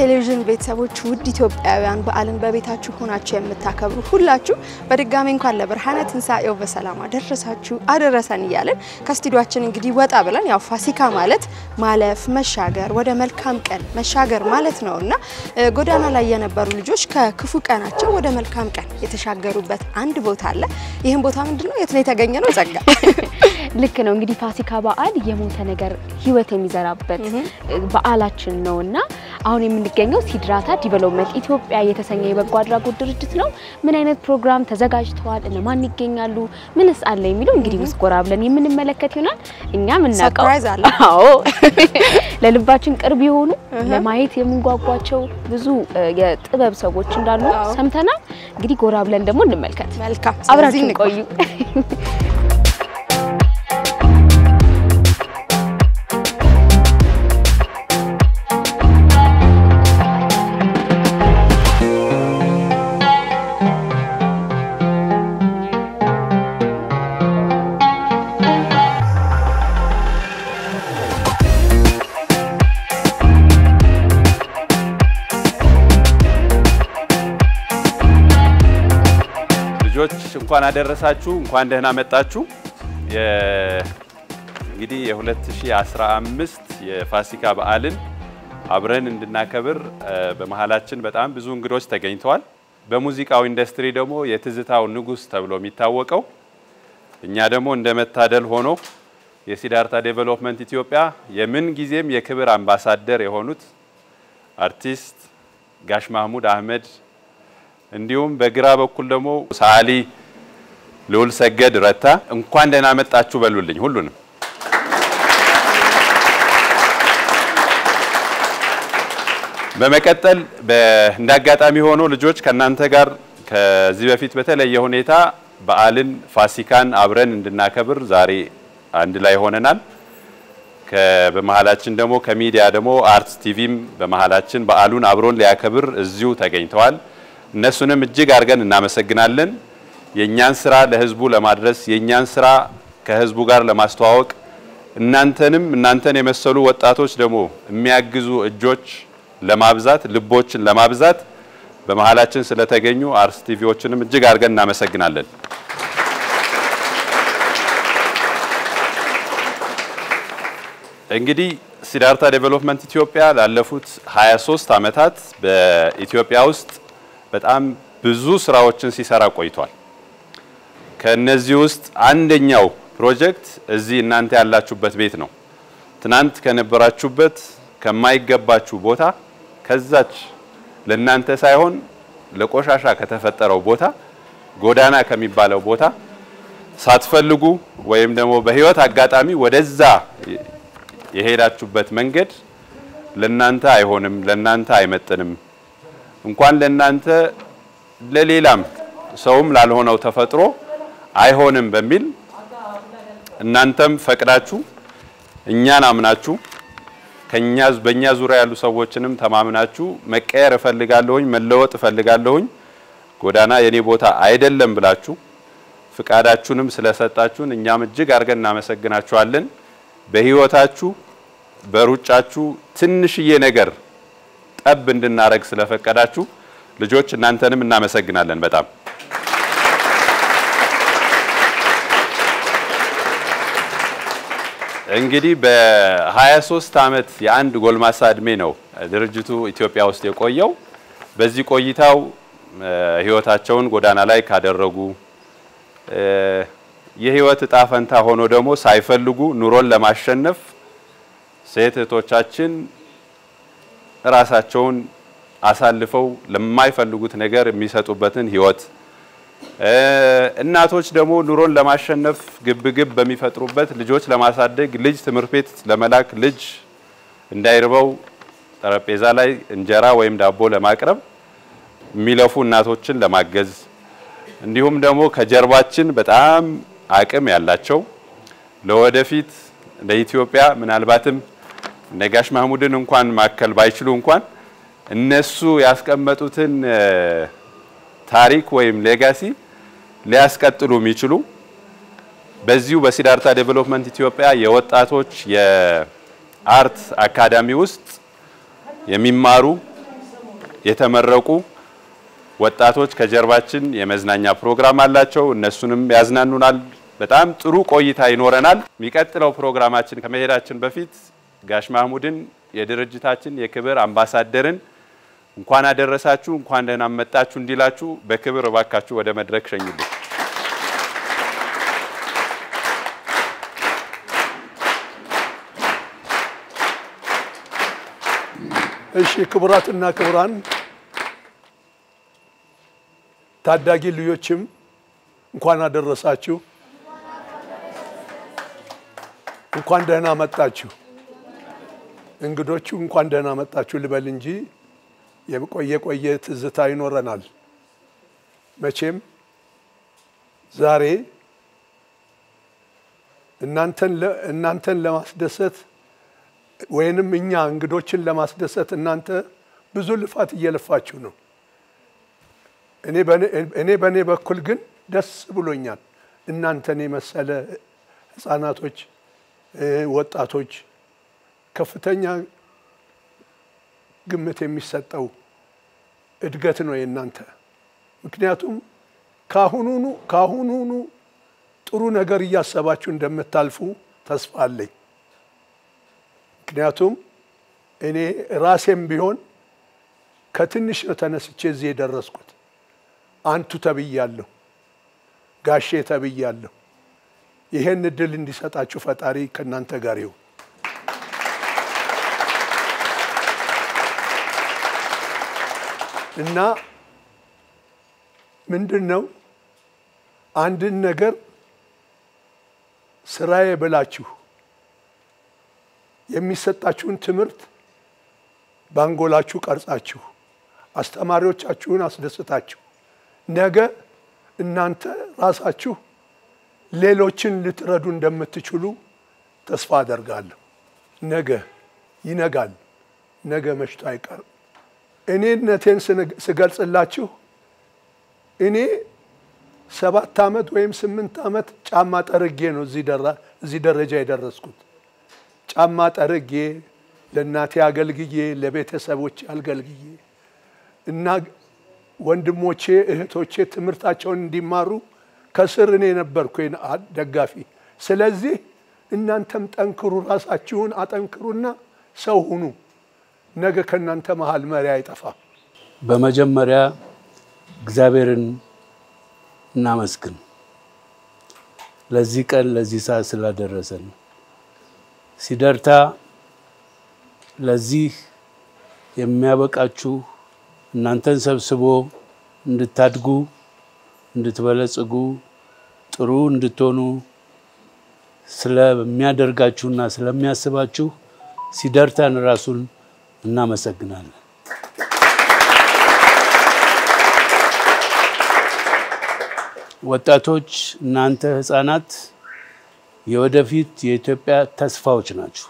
ቴሌቪዥን ቤተሰቦች ውድ ኢትዮጵያውያን በዓልን በቤታችሁ ሆናችሁ የምታከብሩ ሁላችሁ በድጋሚ እንኳን ለብርሃነ ትንሣኤው በሰላም አደረሳችሁ አደረሰን እያለን ከስቱዲዮአችን እንግዲህ ወጣ ብለን ያው ፋሲካ ማለት ማለፍ መሻገር ወደ መልካም ቀን መሻገር ማለት ነው እና ጎዳና ላይ የነበሩ ልጆች ከክፉ ቀናቸው ወደ መልካም ቀን የተሻገሩበት አንድ ቦታ አለ። ይህም ቦታ ምንድን ነው? የት ነው የተገኘ ነው? ጸጋ ልክ ነው እንግዲህ ፋሲካ በዓል የሞተ ነገር ህይወት የሚዘራበት በዓላችን ነው እና አሁን የምንገኘው ሲድራታ ዲቨሎፕመንት ኢትዮጵያ የተሰኘ የበጎ አድራጎት ድርጅት ነው። ምን አይነት ፕሮግራም ተዘጋጅተዋል? እነማን ይገኛሉ? ምንስ አለ የሚለው እንግዲህ ውስጥ ጎራ ብለን የምንመለከት ይሆናል። እኛም እናውቀው ሰርፕራይዝ አለ። አዎ ለልባችን ቅርብ የሆኑ ለማየት የምንጓጓቸው ብዙ የጥበብ ሰዎች እንዳሉ አዎ። ሰምተናል። እንግዲህ ጎራ ብለን ደግሞ እንመልከት። መልካም አብራችን ስለዚህ ቆዩ። ልጆች እንኳን አደረሳችሁ፣ እንኳን ደህና መጣችሁ። የ- እንግዲህ የ2015 የፋሲካ በዓልን አብረን እንድናከብር እ፣ በመሀላችን በጣም ብዙ እንግዶች ተገኝተዋል። በሙዚቃው ኢንዱስትሪ ደግሞ የትዝታው ንጉሥ ተብሎ የሚታወቀው እኛ ደግሞ እንደ መታደል ሆኖ የሲዳርታ ዴቨሎፕመንት ኢትዮጵያ የምን ጊዜም የክብር አምባሳደር የሆኑት አርቲስት ጋሽ ማህሙድ አህመድ እንዲሁም በግራ በኩል ደግሞ ሰዓሊ ልዑል ሰገድ ረታ እንኳን ደህና መጣችሁ በሉልኝ ሁሉንም። በመቀጠል በ- እንደ አጋጣሚ ሆኖ ልጆች ከእናንተ ጋር ከዚህ በፊት በተለየ ሁኔታ በዓልን ፋሲካን አብረን እንድናከብር ዛሬ አንድ ላይ ሆነናል። ከ- በመሀላችን ደግሞ ከሚዲያ ደግሞ አርትስ ቲቪም በመሀላችን በዓሉን አብሮን ሊያከብር እዚሁ ተገኝተዋል። እነሱንም እጅግ አድርገን እናመሰግናለን። የእኛን ስራ ለህዝቡ ለማድረስ የእኛን ስራ ከህዝቡ ጋር ለማስተዋወቅ እናንተንም እናንተን የመሰሉ ወጣቶች ደግሞ የሚያግዙ እጆች ለማብዛት ልቦችን ለማብዛት በመሀላችን ስለተገኙ አርትስ ቲቪዎችንም እጅግ አድርገን እናመሰግናለን። እንግዲህ ሲዳርታ ዴቨሎፕመንት ኢትዮጵያ ላለፉት 23 ዓመታት በኢትዮጵያ ውስጥ በጣም ብዙ ስራዎችን ሲሰራ ቆይቷል። ከነዚህ ውስጥ አንደኛው ፕሮጀክት እዚህ እናንተ ያላችሁበት ቤት ነው። ትናንት ከነበራችሁበት ከማይገባችሁ ቦታ ከዛች ለእናንተ ሳይሆን ለቆሻሻ ከተፈጠረው ቦታ ጎዳና ከሚባለው ቦታ ሳትፈልጉ ወይም ደግሞ በህይወት አጋጣሚ ወደዛ የሄዳችሁበት መንገድ ለናንተ አይሆንም፣ ለናንተ አይመጥንም። እንኳን ለናንተ ለሌላም ሰውም ላልሆነው ተፈጥሮ አይሆንም በሚል እናንተም ፈቅዳችሁ እኛን አምናችሁ ከኛ በእኛ ዙሪያ ያሉ ሰዎችንም ተማምናችሁ መቀየር እፈልጋለሁኝ፣ መለወጥ እፈልጋለሁኝ፣ ጎዳና የኔ ቦታ አይደለም ብላችሁ ፍቃዳችሁንም ስለሰጣችሁን እኛም እጅግ አድርገን እናመሰግናችኋለን። በህይወታችሁ በሩጫችሁ ትንሽዬ ነገር ጠብ እንድናረግ ስለፈቀዳችሁ ልጆች እናንተንም እናመሰግናለን በጣም። እንግዲህ በ23 ዓመት የአንድ ጎልማሳ እድሜ ነው ድርጅቱ ኢትዮጵያ ውስጥ የቆየው። በዚህ ቆይታው እ፣ ህይወታቸውን ጎዳና ላይ ካደረጉ እ፣ የህይወት እጣ ፈንታ ሆኖ ደግሞ ሳይፈልጉ ኑሮን ለማሸነፍ ሴት እህቶቻችን ራሳቸውን አሳልፈው ለማይፈልጉት ነገር የሚሰጡበትን ህይወት እ፣ እናቶች ደግሞ ኑሮን ለማሸነፍ ግብግብ በሚፈጥሩበት ልጆች ለማሳደግ ልጅ ትምህርት ቤት ለመላክ ልጅ እንዳይርበው ጠረጴዛ ላይ እንጀራ ወይም ዳቦ ለማቅረብ የሚለፉ እናቶችን ለማገዝ እንዲሁም ደግሞ ከጀርባችን በጣም አቅም ያላቸው ለወደፊት ለኢትዮጵያ ምናልባትም ነጋሽ ማህሙድን እንኳን ማከል ባይችሉ እንኳን እነሱ ያስቀመጡትን እ፣ ታሪክ ወይም ሌጋሲ ሊያስቀጥሉ የሚችሉ በዚሁ በሲዳርታ ዴቨሎፕመንት ኢትዮጵያ የወጣቶች የአርት አካዳሚ ውስጥ የሚማሩ የተመረቁ ወጣቶች ከጀርባችን የመዝናኛ ፕሮግራም አላቸው። እነሱንም ያዝናኑናል። በጣም ጥሩ ቆይታ ይኖረናል። የሚቀጥለው ፕሮግራማችን ከመሄዳችን በፊት ጋሽ ማህሙድን የድርጅታችን የክብር አምባሳደርን እንኳን አደረሳችሁ እንኳን ደህና መጣችሁ እንዲላችሁ በክብር እባካችሁ ወደ መድረክ ሸኙልኝ። እሺ ክቡራትና ክቡራን ታዳጊ ልጆችም እንኳን አደረሳችሁ፣ እንኳን ደህና መጣችሁ። እንግዶቹ እንኳን ደህና መጣችሁ ልበል እንጂ የቆየ ቆየ ትዝታ ይኖረናል። መቼም ዛሬ እናንተን እናንተን ለማስደሰት ወይንም እኛ እንግዶችን ለማስደሰት እናንተ ብዙ ልፋት እየለፋችሁ ነው። እኔ በእኔ በኩል ግን ደስ ብሎኛል። እናንተን የመሰለ ሕፃናቶች፣ ወጣቶች ከፍተኛ ግምት የሚሰጠው እድገት ነው የእናንተ። ምክንያቱም ካሁኑኑ ካሁኑኑ ጥሩ ነገር እያሰባችሁ እንደምታልፉ ተስፋ አለኝ። ምክንያቱም እኔ ራሴም ቢሆን ከትንሽ ነው ተነስቼ እዚህ የደረስኩት። አንቱ ተብያለሁ፣ ጋሼ ተብያለሁ። ይሄን እድል እንዲሰጣችሁ ፈጣሪ ከእናንተ ጋር ይሁን። እና ምንድን ነው አንድን ነገር ስራዬ ብላችሁ የሚሰጣችሁን ትምህርት ባንጎላችሁ ቀርጻችሁ አስተማሪዎቻችሁን አስደስታችሁ ነገ እናንተ ራሳችሁ ሌሎችን ልትረዱ እንደምትችሉ ተስፋ አደርጋለሁ። ነገ ይነጋል፣ ነገ መሽቶ አይቀርም። እኔነቴን ስገልጽላችሁ እኔ ሰባት ዓመት ወይም ስምንት ዓመት ጫማ ጠርጌ ነው እዚህ ደረጃ የደረስኩት። ጫማ ጠርጌ ለእናቴ አገልግዬ ለቤተሰቦቼ አገልግዬ እና ወንድሞቼ እህቶቼ ትምህርታቸውን እንዲማሩ ከስር እኔ ነበርኩ ደጋፊ። ስለዚህ እናንተም ጠንክሩ፣ ራሳችሁን አጠንክሩና ሰው ሁኑ። ነገ ከእናንተ መሀል መሪ አይጠፋም። በመጀመሪያ እግዚአብሔርን እናመስግን ለዚህ ቀን ለዚህ ሰዓት ስላደረሰን። ሲደርታ ለዚህ የሚያበቃችሁ እናንተን ሰብስቦ እንድታድጉ፣ እንድትበለጽጉ፣ ጥሩ እንድትሆኑ ስለሚያደርጋችሁና ስለሚያስባችሁ ሲደርታን ራሱን እናመሰግናለን። ወጣቶች፣ እናንተ ህፃናት የወደፊት የኢትዮጵያ ተስፋዎች ናችሁ።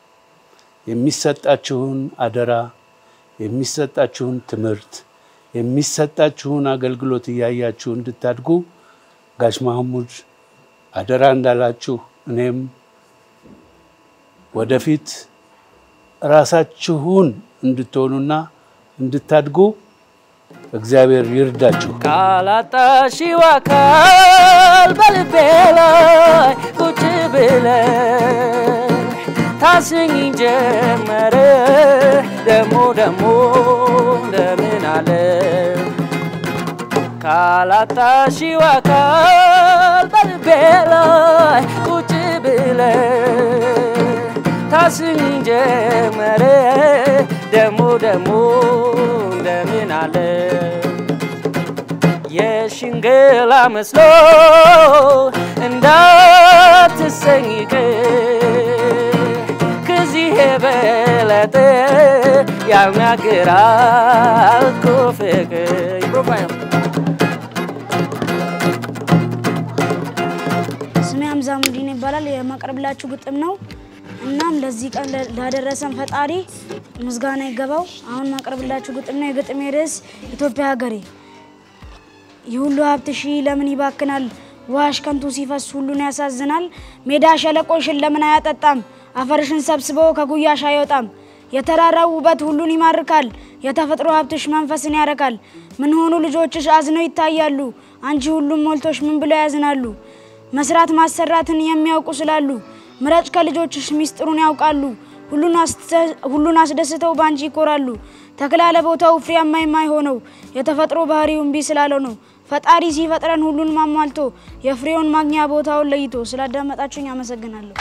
የሚሰጣችሁን አደራ፣ የሚሰጣችሁን ትምህርት፣ የሚሰጣችሁን አገልግሎት እያያችሁ እንድታድጉ ጋሽ ማህሙድ አደራ እንዳላችሁ እኔም ወደፊት ራሳችሁን እንድትሆኑና እንድታድጉ እግዚአብሔር ይርዳችሁ። ካላጣሽው አካል በልቤ ላይ ቁጭ ብለሽ ታስኝ ጀመረ ደሞ ደሞ እንደምን አለ ካላጣሽው አካል በልቤ ላይ ቁጭ ብለሽ ታስኝ ጀመረ ደሞ ደሞ እንደምን አለ የሽንገላ መስሎ እንዳትሰኝ ከዚህ የበለጠ ያናግራል እኮ ፍቅር ፕሮፋይል ስሜ ሀምዛ ሙዲን ይባላል። የማቀርብላችሁ ግጥም ነው። እናም ለዚህ ቀን ላደረሰን ፈጣሪ ምስጋና ይገባው። አሁን ማቀርብላችሁ ግጥም ነው። የግጥሜ ርዕስ ኢትዮጵያ ሀገሬ። ይህ ሁሉ ሀብት ሺ ለምን ይባክናል? ዋሽ ከንቱ ሲፈስ ሁሉን ያሳዝናል። ሜዳ ሸለቆሽን ለምን አያጠጣም? አፈርሽን ሰብስቦ ከጉያሽ አይወጣም። የተራራው ውበት ሁሉን ይማርካል። የተፈጥሮ ሀብትሽ መንፈስን ያረካል። ምን ሆኑ ልጆችሽ አዝነው ይታያሉ። አንቺ ሁሉም ሞልቶሽ ምን ብለው ያዝናሉ። መስራት ማሰራትን የሚያውቁ ስላሉ ምረጭ ከልጆችሽ ሚስጥሩን ያውቃሉ። ሁሉን አስተ- ሁሉን አስደስተው ባንቺ ይኮራሉ። ተክላ ለቦታው ፍሬያማ የማይሆነው የተፈጥሮ ባህሪው እምቢ ስላለው ነው። ፈጣሪ ሲፈጥረን ሁሉን ማሟልቶ የፍሬውን ማግኛ ቦታውን ለይቶ። ስላዳመጣችሁኝ አመሰግናለሁ።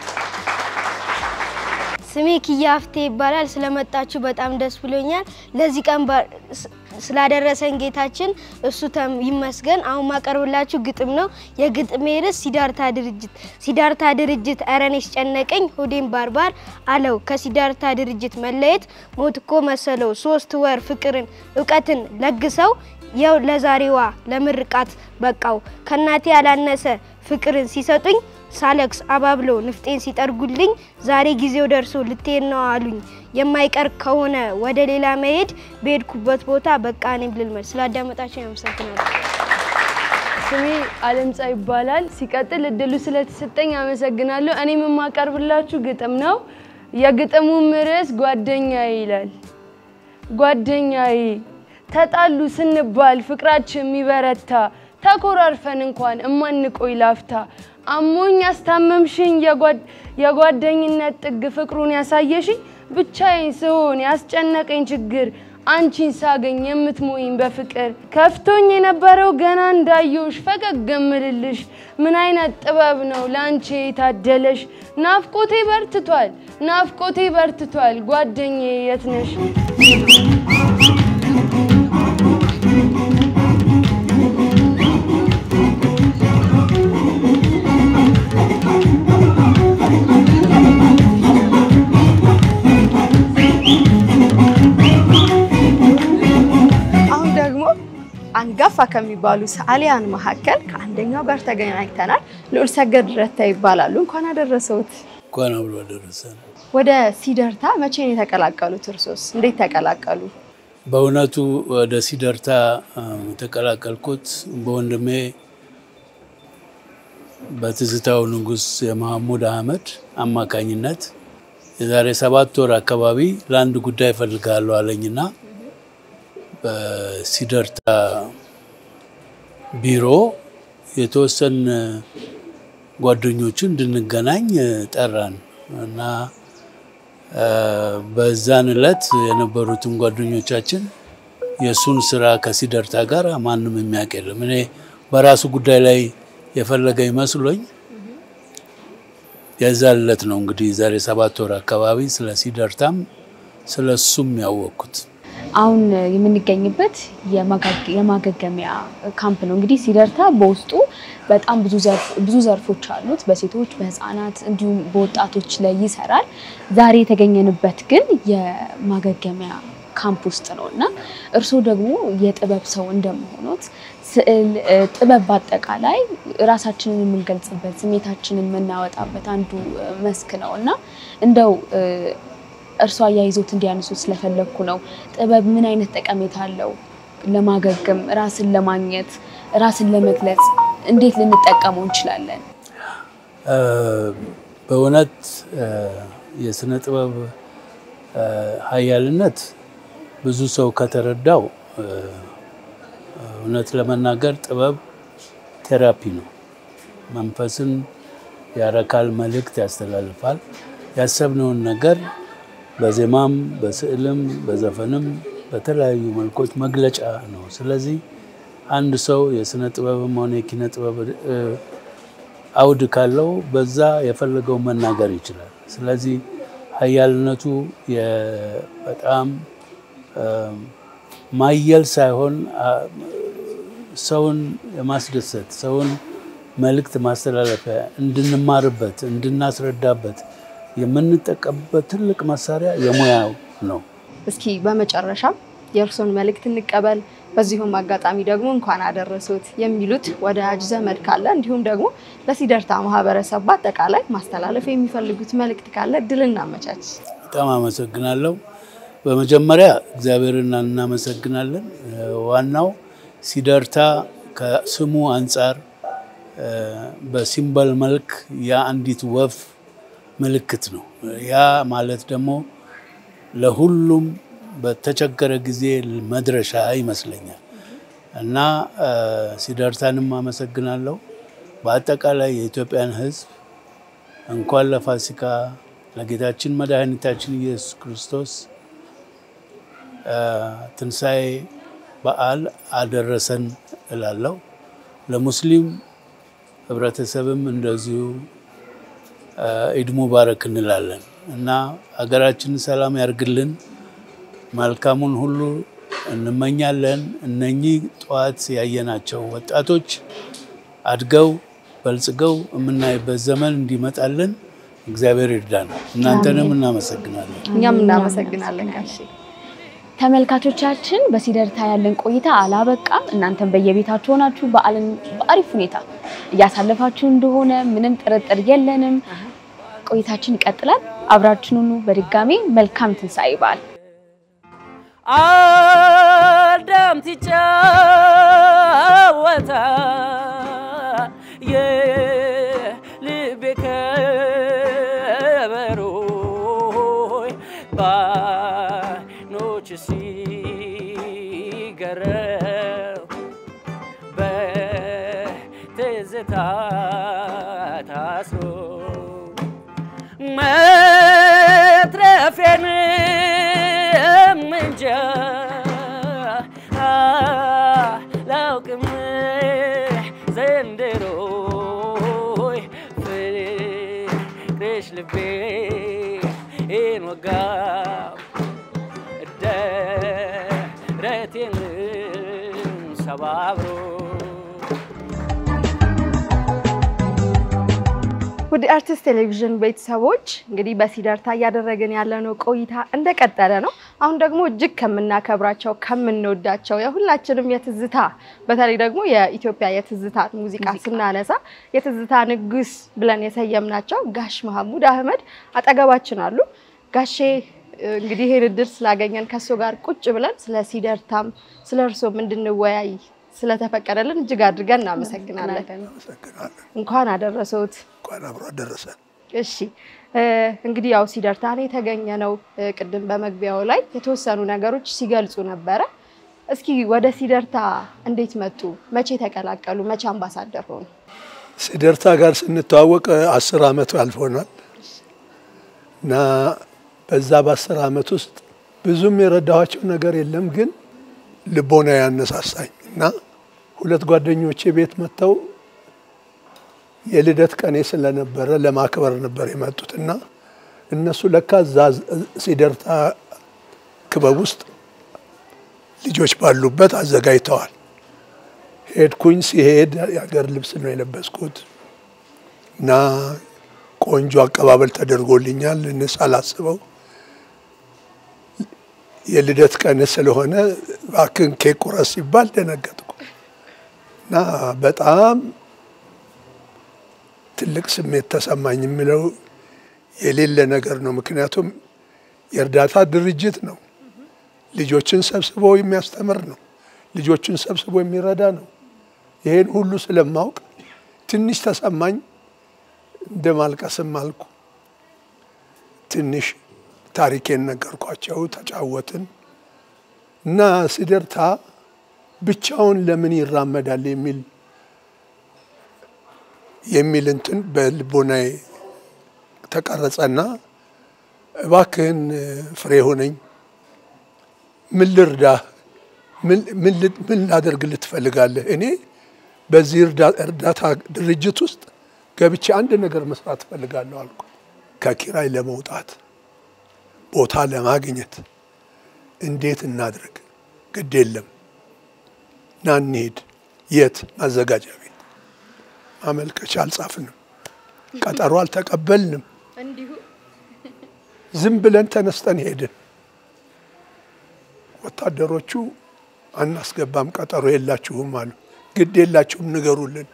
ስሜ ኪያ አፍቴ ይባላል። ስለመጣችሁ በጣም ደስ ብሎኛል። ለዚህ ቀን ባ- ስ- ስላደረሰን ጌታችን እሱ ተም- ይመስገን። አሁን ማቀርብላችሁ ግጥም ነው። የግጥሜ ርዕስ ሲዳርታ ድርጅት። ሲዳርታ ድርጅት እረኔስ ጨነቀኝ ሆዴን ባርባር አለው። ከሲዳርታ ድርጅት መለየት ሞት እኮ መሰለው። ሶስት ወር ፍቅርን እውቀትን ለግሰው የው ለዛሬዋ ለምርቃት በቃው። ከእናቴ ያላነሰ ፍቅርን ሲሰጡኝ ሳለክስ አባብለው ንፍጤን ሲጠርጉልኝ ዛሬ ጊዜው ደርሶ ልትሄድ ነው አሉኝ። የማይቀር ከሆነ ወደ ሌላ መሄድ በሄድኩበት ቦታ በቃ እኔም ልልመድ። ስላዳመጣችሁ ያመሰግናለሁ። ስሜ አለምጻ ይባላል። ሲቀጥል እድሉ ስለተሰጠኝ አመሰግናለሁ። እኔም የማቀርብላችሁ ግጥም ነው። የግጥሙም ርዕስ ጓደኛዬ ይላል። ጓደኛዬ ተጣሉ ስንባል ፍቅራችን የሚበረታ ተኮራርፈን እንኳን እማንቆይ ላፍታ አሞኝ ያስታመምሽኝ የጓድ- የጓደኝነት ጥግ ፍቅሩን ያሳየሽኝ ብቻዬን ስሆን ያስጨነቀኝ ችግር አንቺን ሳገኝ የምትሞይኝ በፍቅር ከፍቶኝ የነበረው ገና እንዳየውሽ ፈገግ እምልልሽ ምን አይነት ጥበብ ነው ለአንቺ የታደለሽ ናፍቆቴ በርትቷል ናፍቆቴ በርትቷል ጓደኛዬ የት ነሽ አሁን ደግሞ አንጋፋ ከሚባሉ ሰዓሊያን መካከል ከአንደኛው ጋር ተገናኝተናል። ልዑል ሰገድ ረታ ይባላሉ። እንኳን አደረሰውት። እንኳን አብሮ አደረሰን። ወደ ሲደርታ መቼ ነው የተቀላቀሉት? እርሶስ እንዴት ተቀላቀሉ? በእውነቱ ወደ ሲደርታ አ፣ የተቀላቀልኩት በወንድሜ በትዝታው ንጉሥ የመሐሙድ አህመድ አማካኝነት የዛሬ ሰባት ወር አካባቢ ለአንድ ጉዳይ እፈልግሃለሁ አለኝና በሲደርታ ቢሮ የተወሰን ጓደኞችን እንድንገናኝ ጠራን እና አ፣ በዛን ዕለት የነበሩትን ጓደኞቻችን የእሱን ስራ ከሲደርታ ጋር ማንም የሚያውቅ የለም። እኔ በራሱ ጉዳይ ላይ የፈለገ ይመስሎኝ የዛን ዕለት ነው እንግዲህ ዛሬ ሰባት ወር አካባቢ ስለ ሲደርታም ስለ እሱም ያወቅኩት። አሁን የምንገኝበት የማጋግ- የማገገሚያ ካምፕ ነው። እንግዲህ ሲደርታ በውስጡ በጣም ብዙ ዘርፍ- ብዙ ዘርፎች አሉት። በሴቶች፣ በህፃናት እንዲሁም በወጣቶች ላይ ይሰራል። ዛሬ የተገኘንበት ግን የማገገሚያ ካምፕ ውስጥ ነው እና እርስዎ ደግሞ የጥበብ ሰው እንደመሆኖት ስዕል፣ እ፣ ጥበብ በአጠቃላይ ራሳችንን የምንገልጽበት ስሜታችንን የምናወጣበት አንዱ እ፣ መስክ ነው እና እንደው እ፣ እርሷ አያይዞት እንዲያነሱት ስለፈለግኩ ነው። ጥበብ ምን አይነት ጠቀሜታ አለው? ለማገገም፣ ራስን ለማግኘት፣ ራስን ለመግለጽ እንዴት ልንጠቀመው እንችላለን? እ፣ በእውነት እ፣ የስነ ጥበብ እ፣ ሀያልነት ብዙ ሰው ከተረዳው እ፣ እውነት ለመናገር ጥበብ ቴራፒ ነው። መንፈስን ያረካል፣ መልእክት ያስተላልፋል። ያሰብነውን ነገር በዜማም በስዕልም በዘፈንም በተለያዩ መልኮች መግለጫ ነው። ስለዚህ አንድ ሰው የስነ ጥበብም ሆነ የኪነ ጥበብ እ፣ አውድ ካለው በዛ የፈለገው መናገር ይችላል። ስለዚህ ሀያልነቱ የ- በጣም እ፣ ማየል ሳይሆን አ፣ ሰውን የማስደሰት ሰውን መልእክት ማስተላለፊያ እንድንማርበት እንድናስረዳበት የምንጠቀምበት ትልቅ መሳሪያ የሙያው ነው። እስኪ በመጨረሻም የእርሶን መልእክት እንቀበል። በዚሁም አጋጣሚ ደግሞ እንኳን አደረሱት የሚሉት ወዳጅ ዘመድ ካለ እንዲሁም ደግሞ ለሲደርታ ማህበረሰብ በአጠቃላይ ማስተላለፍ የሚፈልጉት መልእክት ካለ እድል እናመቻች። በጣም አመሰግናለሁ። በመጀመሪያ እግዚአብሔርን እናመሰግናለን። እ፣ ዋናው ሲደርታ ከስሙ አንጻር እ፣ በሲምበል መልክ የአንዲት ወፍ ምልክት ነው። ያ ማለት ደግሞ ለሁሉም በተቸገረ ጊዜ መድረሻ ይመስለኛል እና እ፣ ሲደርታንም አመሰግናለሁ። በአጠቃላይ የኢትዮጵያን ሕዝብ እንኳን ለፋሲካ ለጌታችን መድኃኒታችን ኢየሱስ ክርስቶስ እ፣ ትንሣኤ በዓል አደረሰን እላለሁ። ለሙስሊም ህብረተሰብም እንደዚሁ እ፣ ኢድ ሙባረክ እንላለን እና ሀገራችንን ሰላም ያርግልን፣ መልካሙን ሁሉ እንመኛለን። እነኚህ ጠዋት ያየናቸው ወጣቶች አድገው በልጽገው የምናይበት ዘመን እንዲመጣልን እግዚአብሔር ይርዳን። እናንተንም እናመሰግናለን። እኛም እናመሰግናለን ጋሼ። ተመልካቾቻችን በሲደርታ ያለን ቆይታ አላበቃም። እናንተም በየቤታችሁ ሆናችሁ በዓልን በአሪፍ ሁኔታ እያሳለፋችሁ እንደሆነ ምንም ጥርጥር የለንም። ቆይታችን ይቀጥላል። አብራችሁን ሁኑ። በድጋሚ መልካም ትንሣኤ በዓል። አዳም ይጫወታል የልቤ ከበሮይ ባይኖች ሲገረም በትዝታ ታስሮ መትረፌንም እንጃ አላውቅም ዘንድሮይ ፍቅርሽ ልቤን ወጋው ደረቴንም ሰባብሮ ውድ አርቲስት ቴሌቪዥን ቤተሰቦች እንግዲህ በሲደርታ እያደረግን ያለነው ቆይታ እንደቀጠለ ነው። አሁን ደግሞ እጅግ ከምናከብራቸው ከምንወዳቸው የሁላችንም የትዝታ በተለይ ደግሞ የኢትዮጵያ የትዝታ ሙዚቃ ስናነሳ የትዝታ ንጉስ ብለን የሰየምናቸው ጋሽ መሐሙድ አህመድ አጠገባችን አሉ። ጋሼ እንግዲህ ይህን እድል ስላገኘን ከእሱ ጋር ቁጭ ብለን ስለ ሲደርታም ስለ እርሶም እንድንወያይ ስለተፈቀደልን እጅግ አድርገን እናመሰግናለን። አመሰግናለን። እንኳን አደረሰዎት። እንኳን አብሮ አደረሰን። እሺ እ፣ እንግዲህ ያው ሲደርታ ነው የተገኘ ነው። እ፣ ቅድም በመግቢያው ላይ የተወሰኑ ነገሮች ሲገልጹ ነበረ። እስኪ ወደ ሲደርታ እንዴት መጡ? መቼ ተቀላቀሉ? መቼ አምባሳደር ሆኑ? ሲደርታ ጋር ስንተዋወቅ አስር አመት አልፎናል እና በዛ በአስር አመት ውስጥ ብዙም የረዳኋቸው ነገር የለም፣ ግን ልቦና ያነሳሳኝ እና ሁለት ጓደኞቼ ቤት መጥተው የልደት ቀኔ ስለነበረ ለማክበር ነበር የመጡት እና እነሱ ለካ እዛ ሲደርታ ክበብ ውስጥ ልጆች ባሉበት አዘጋጅተዋል። ሄድኩኝ። ሲሄድ የሀገር ልብስ ነው የለበስኩት እና ቆንጆ አቀባበል ተደርጎልኛል። እኔ ሳላስበው የልደት ቀን ስለሆነ እባክህን ኬክ ቁረስ ሲባል ደነገጥኩ እና በጣም ትልቅ ስሜት ተሰማኝ። የምለው የሌለ ነገር ነው። ምክንያቱም የእርዳታ ድርጅት ነው። ልጆችን ሰብስቦ የሚያስተምር ነው። ልጆችን ሰብስቦ የሚረዳ ነው። ይሄን ሁሉ ስለማውቅ ትንሽ ተሰማኝ። እንደ ማልቀስም አልኩ። ትንሽ ታሪኬን ነገርኳቸው፣ ተጫወትን እና ሲደርታ ብቻውን ለምን ይራመዳል የሚል የሚል እንትን በልቦናዬ ተቀረጸና እባክህን ፍሬ ሆነኝ ምን ልርዳህ? ምን ላደርግልህ ትፈልጋለህ? እኔ በዚህ እርዳታ ድርጅት ውስጥ ገብቼ አንድ ነገር መስራት እፈልጋለሁ አልኩ። ከኪራይ ለመውጣት ቦታ ለማግኘት እንዴት እናድርግ? ግድ የለም ና እንሂድ። የት? ማዘጋጃ ቤት። ማመልከቻ አልጻፍንም፣ ቀጠሮ አልተቀበልንም። ዝም ብለን ተነስተን ሄድን። ወታደሮቹ አናስገባም፣ ቀጠሮ የላችሁም አሉ። ግድ የላችሁም ንገሩልን።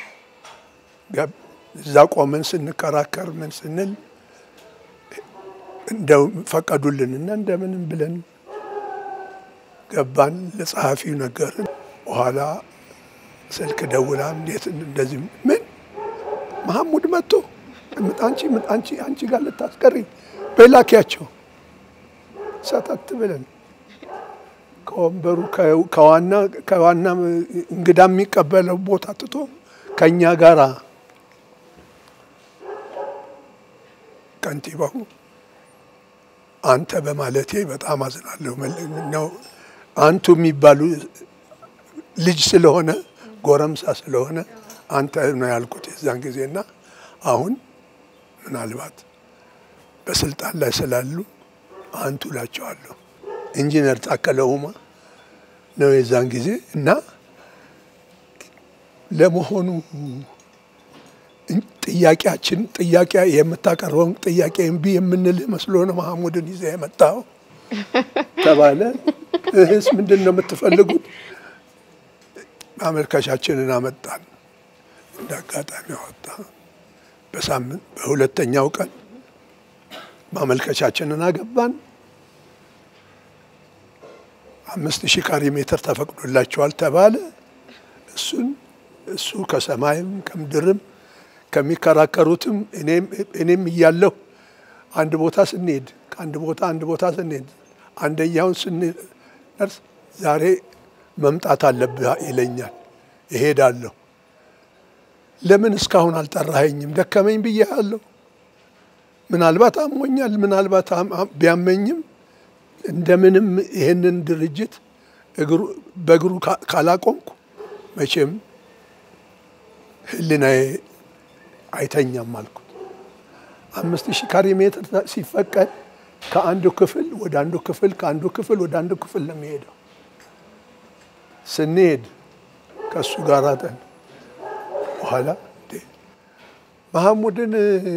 እዛ ቆመን ስንከራከር ምን ስንል እንደው ፈቀዱልንና እንደምንም ብለን ገባን። ለጸሐፊው ነገርን። በኋላ ስልክ ደውላ እንዴት እንደዚህ ምን መሐሙድ መጥቶ አንቺ አንቺ አንቺ ጋር ልታስቀሪ በላኪያቸው ሰተት ብለን ከወንበሩ ከ- ከዋና ከዋና እንግዳ የሚቀበለው ቦታ ትቶ ከእኛ ጋራ ከንቲባው አንተ በማለቴ በጣም አዝናለሁ። መል- ነው አንቱ የሚባሉ ልጅ ስለሆነ ጎረምሳ ስለሆነ አንተ ነው ያልኩት የዛን ጊዜና አሁን ምናልባት በስልጣን ላይ ስላሉ አንቱ እላቸዋለሁ። ኢንጂነር ታከለ ኡማ ነው የዛን ጊዜ እና ለመሆኑ ጥያቄያችን ጥያቄ የምታቀርበውን ጥያቄ እምቢ የምንልህ መስሎ ነው መሐሙድን ይዘህ የመጣው ተባለ። እህስ ምንድን ነው የምትፈልጉት? ማመልከቻችንን አመጣን። እንደ አጋጣሚ አወጣ። በሳምንት በሁለተኛው ቀን ማመልከቻችንን አገባን። አምስት ሺህ ካሬ ሜትር ተፈቅዶላቸዋል ተባለ። እሱን እሱ ከሰማይም ከምድርም ከሚከራከሩትም እኔም እኔም እያለሁ አንድ ቦታ ስንሄድ ከአንድ ቦታ አንድ ቦታ ስንሄድ አንደኛውን ስንደርስ ዛሬ መምጣት አለብህ ይለኛል። እሄዳለሁ። ለምን እስካሁን አልጠራኸኝም? ደከመኝ ብዬሃለሁ። ምናልባት አሞኛል፣ ምናልባት አም- አም- ቢያመኝም እንደምንም ይህንን ድርጅት እግሩ- በእግሩ ካ- ካላቆምኩ መቼም ሕሊናዬ አይተኛም አልኩት። አምስት ሺህ ካሬ ሜትር ተ- ሲፈቀድ ከአንዱ ክፍል ወደ አንዱ ክፍል ከአንዱ ክፍል ወደ አንዱ ክፍል ነው የሚሄደው። ስንሄድ ከእሱ ጋር ጠን በኋላ እንዴ መሐሙድን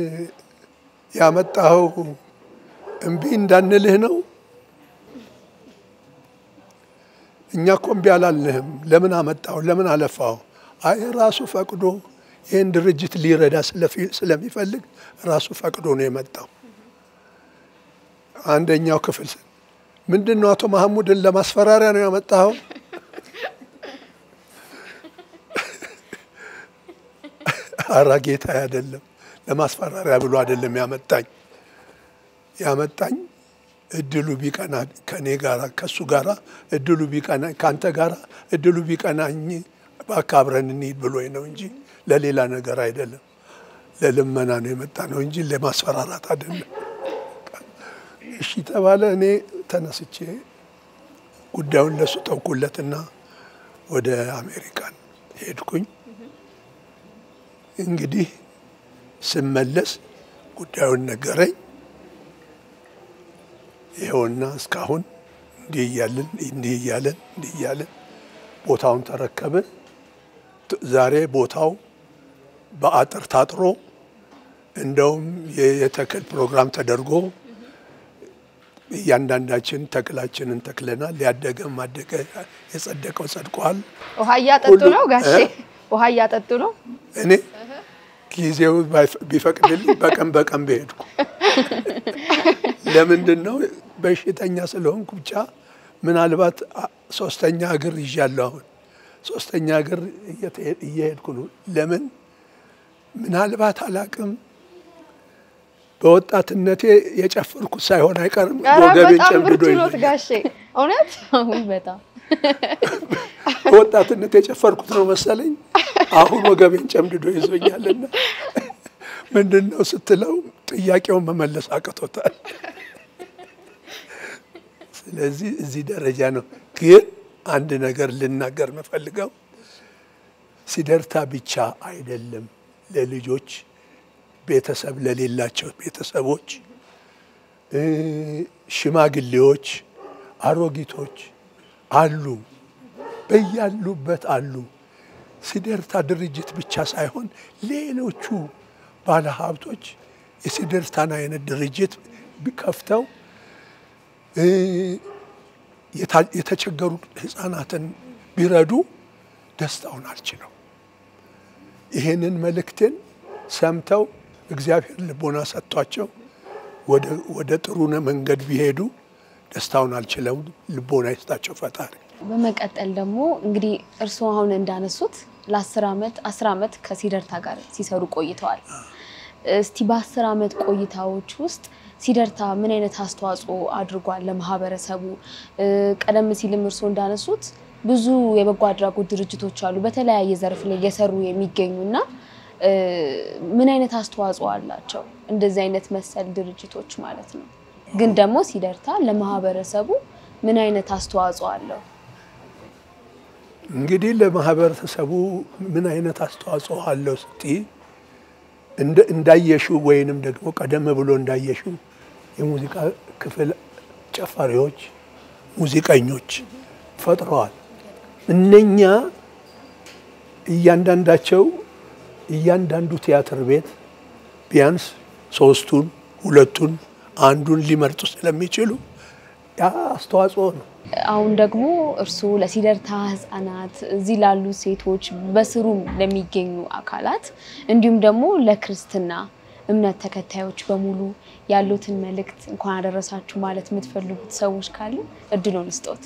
ያመጣኸው እምቢ እንዳንልህ ነው? እኛ እኮ እምቢ አላልንህም። ለምን አመጣው? ለምን አለፋው? አይ ራሱ ፈቅዶ ይህን ድርጅት ሊረዳ ስለፊ- ስለሚፈልግ ራሱ ፈቅዶ ነው የመጣው። አንደኛው ክፍል ስ- ምንድን ነው አቶ መሐሙድን ለማስፈራሪያ ነው ያመጣኸው? አራ ጌታ አይደለም፣ ለማስፈራሪያ ብሎ አይደለም ያመጣኝ። ያመጣኝ እድሉ ቢቀና ከኔ ጋራ ከሱ ጋራ እድሉ ቢቀና ከአንተ ጋራ እድሉ ቢቀናኝ እባክህ አብረን እንሂድ ብሎኝ ነው እንጂ ለሌላ ነገር አይደለም። ለልመና ነው የመጣ ነው እንጂ ለማስፈራራት አይደለም። እሺ ተባለ። እኔ ተነስቼ ጉዳዩን ለሱ ተውኩለትና ወደ አሜሪካን ሄድኩኝ። እንግዲህ ስመለስ ጉዳዩን ነገረኝ። ይኸውና እስካሁን እንዲህ እያለን እንዲህ እያለን እንዲህ እያለን ቦታውን ተረከብን። ት- ዛሬ ቦታው በአጥር ታጥሮ እንደውም የ- የተክል ፕሮግራም ተደርጎ እያንዳንዳችን ተክላችንን ተክለናል። ያደገም አደገ፣ የጸደቀው ጸድቋል። ውሃ እያጠጡ ሁሉ- ነው ጋሼ? እ? ውሃ እያጠጡ ነው። እኔ ጊዜው ባይፈ- ቢፈቅድልኝ በቀን በቀን በሄድኩ ለምንድን ነው በሽተኛ ስለሆንኩ ብቻ ምናልባት አ- ሶስተኛ እግር ይዣለሁ። አሁን ሶስተኛ እግር እየተ- እየሄድኩ ነው። ለምን ምናልባት አላቅም በወጣትነቴ የጨፈርኩት ሳይሆን አይቀርም ኧረ ወገቤን በጣም ጨምድዶ ብርቱ ኖት ይዞኛል። ጋሼ፣ እውነት አሁን በጣም በወጣትነት የጨፈርኩት ነው መሰለኝ። አሁን ወገቤን ጨምድዶ ይዞኛልና ምንድን ነው ስትለው ጥያቄውን መመለስ አቅቶታል። ስለዚህ እዚህ ደረጃ ነው። ግን አንድ ነገር ልናገር የምፈልገው ሲደርታ ብቻ አይደለም ለልጆች ቤተሰብ ለሌላቸው ቤተሰቦች እ ሽማግሌዎች፣ አሮጊቶች አሉ፣ በያሉበት አሉ። ሲደርታ ድርጅት ብቻ ሳይሆን ሌሎቹ ባለሀብቶች የሲደርታን አይነት ድርጅት ከፍተው እ የታ- የተቸገሩ ህፃናትን ቢረዱ ደስታውን አልችለው። ይሄንን መልእክቴን ሰምተው እግዚአብሔር ልቦና ሰጥቷቸው ወደ- ወደ ጥሩ መንገድ ቢሄዱ ደስታውን አልችለው። ልቦና ይስጣቸው ፈጣሪ። በመቀጠል ደግሞ እንግዲህ እርስዎ አሁን እንዳነሱት ለአስር ዓመት አስር ዓመት ከሲደርታ ጋር ሲሰሩ ቆይተዋል። እ፣ እስቲ በአስር ዓመት ቆይታዎች ውስጥ ሲደርታ ምን አይነት አስተዋጽኦ አድርጓል ለማህበረሰቡ? እ፣ ቀደም ሲልም እርስዎ እንዳነሱት ብዙ የበጎ አድራጎት ድርጅቶች አሉ በተለያየ ዘርፍ ላይ እየሰሩ የሚገኙና እ፣ ምን አይነት አስተዋጽኦ አላቸው እንደዚህ አይነት መሰል ድርጅቶች ማለት ነው። ግን ደግሞ ሲደርታ ለማህበረሰቡ ምን አይነት አስተዋጽኦ አለው? እንግዲህ ለማህበረሰቡ ምን አይነት አስተዋጽኦ አለው ስቲ እንደ እንዳየሽው ወይንም ደግሞ ቀደም ብሎ እንዳየሽው የሙዚቃ ክፍል ጨፋሪዎች፣ ሙዚቀኞች ፈጥረዋል። እነኛ እያንዳንዳቸው እያንዳንዱ ቲያትር ቤት ቢያንስ ሶስቱን፣ ሁለቱን፣ አንዱን ሊመርጡ ስለሚችሉ ያ አስተዋጽኦ ነው። አሁን ደግሞ እርስዎ ለሲደርታ ህጻናት እዚህ ላሉ ሴቶች በስሩም ለሚገኙ አካላት እንዲሁም ደግሞ ለክርስትና እምነት ተከታዮች በሙሉ ያሉትን መልእክት እንኳን አደረሳችሁ ማለት የምትፈልጉት ሰዎች ካሉ እድሉን ስጦት።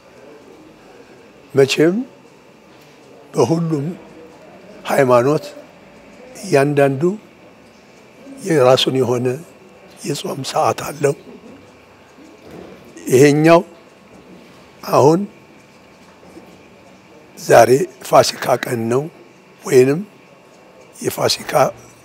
መቼም በሁሉም ሃይማኖት እያንዳንዱ የራሱን የሆነ የጾም ሰዓት አለው። ይሄኛው አሁን ዛሬ ፋሲካ ቀን ነው፣ ወይንም የፋሲካ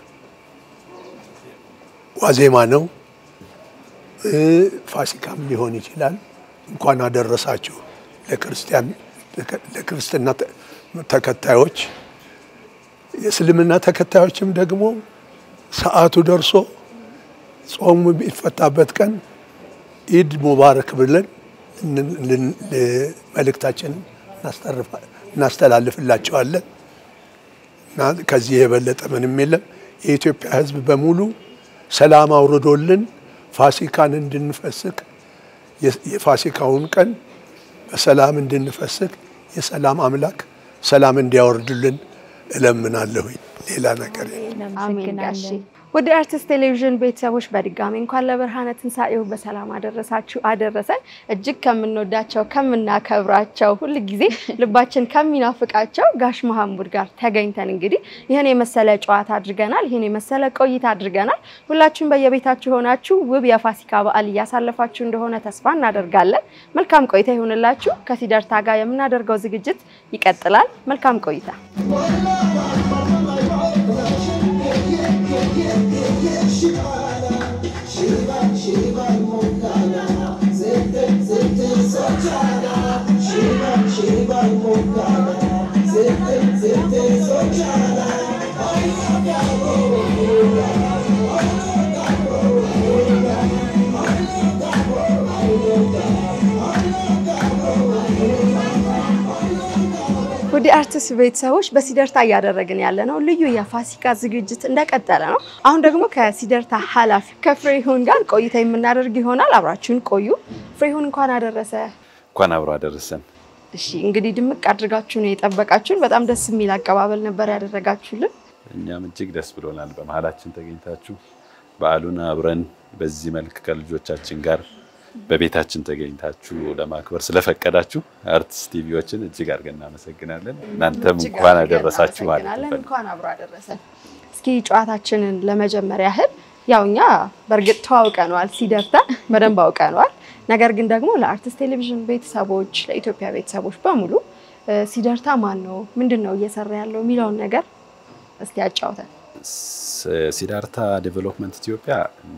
ዋዜማ ነው። እ ፋሲካም ሊሆን ይችላል። እንኳን አደረሳችሁ ለክርስቲያን ለክርስትና ተ- ተከታዮች። የእስልምና ተከታዮችም ደግሞ ሰዓቱ ደርሶ ጾሙ የሚፈታበት ቀን ኢድ ሙባረክ ብለን ልን- ልን- ል- መልእክታችንን እናስተርፋ- እናስተላልፍላቸዋለን እና ከዚህ የበለጠ ምንም የለም። የኢትዮጵያ ሕዝብ በሙሉ ሰላም አውርዶልን ፋሲካን እንድንፈስክ የ- የፋሲካውን ቀን በሰላም እንድንፈስክ የሰላም አምላክ ሰላም እንዲያወርድልን እለምናለሁኝ። ሌላ ነገር የለም። አሜን ጋሼ። ወደ አርቲስት ቴሌቪዥን ቤተሰቦች በድጋሚ እንኳን ለብርሃነ ትንሣኤው በሰላም አደረሳችሁ አደረሰን። እጅግ ከምንወዳቸው ከምናከብራቸው ሁል ጊዜ ልባችን ከሚናፍቃቸው ጋሽ መሐሙድ ጋር ተገኝተን እንግዲህ ይህን የመሰለ ጨዋታ አድርገናል። ይህን የመሰለ ቆይታ አድርገናል። ሁላችሁም በየቤታችሁ ሆናችሁ ውብ የፋሲካ በዓል እያሳለፋችሁ እንደሆነ ተስፋ እናደርጋለን። መልካም ቆይታ ይሁንላችሁ። ከሲደርታ ጋር የምናደርገው ዝግጅት ይቀጥላል። መልካም ቆይታ ውድ አርቲስት ቤተሰቦች በሲደርታ እያደረግን ያለ ነው ልዩ የፋሲካ ዝግጅት እንደቀጠለ ነው። አሁን ደግሞ ከሲደርታ ኃላፊ ከፍሬሁን ጋር ቆይታ የምናደርግ ይሆናል። አብራችሁን ቆዩ። ፍሬሁን እንኳን አደረሰ። እንኳን አብሮ አደረሰን። እሺ እንግዲህ ድምቅ አድርጋችሁ ነው የጠበቃችሁን። በጣም ደስ የሚል አቀባበል ነበር ያደረጋችሁልን። እኛም እጅግ ደስ ብሎናል በመሀላችን ተገኝታችሁ በዓሉን አብረን በዚህ መልክ ከልጆቻችን ጋር በቤታችን ተገኝታችሁ ለማክበር ስለፈቀዳችሁ አርቲስት ቲቪዎችን እጅግ አድርገን እናመሰግናለን። እናንተም እጅግ እንኳን አድርገን አደረሳችሁ ማለት እናመሰግናለን። እንፈልግ እንኳን አብሮ አደረሰን። እስኪ ጨዋታችንን ለመጀመር ያህል ያው እኛ በእርግጥ ተዋውቀነዋል፣ ሲደርታ በደንብ አውቀነዋል። ነገር ግን ደግሞ ለአርቲስት ቴሌቪዥን ቤተሰቦች፣ ለኢትዮጵያ ቤተሰቦች በሙሉ እ፣ ሲደርታ ማን ነው፣ ምንድን ነው እየሰራ ያለው የሚለውን ነገር እስቲ ያጫውተን። ስ- ሲዳርታ ዴቨሎፕመንት ኢትዮጵያ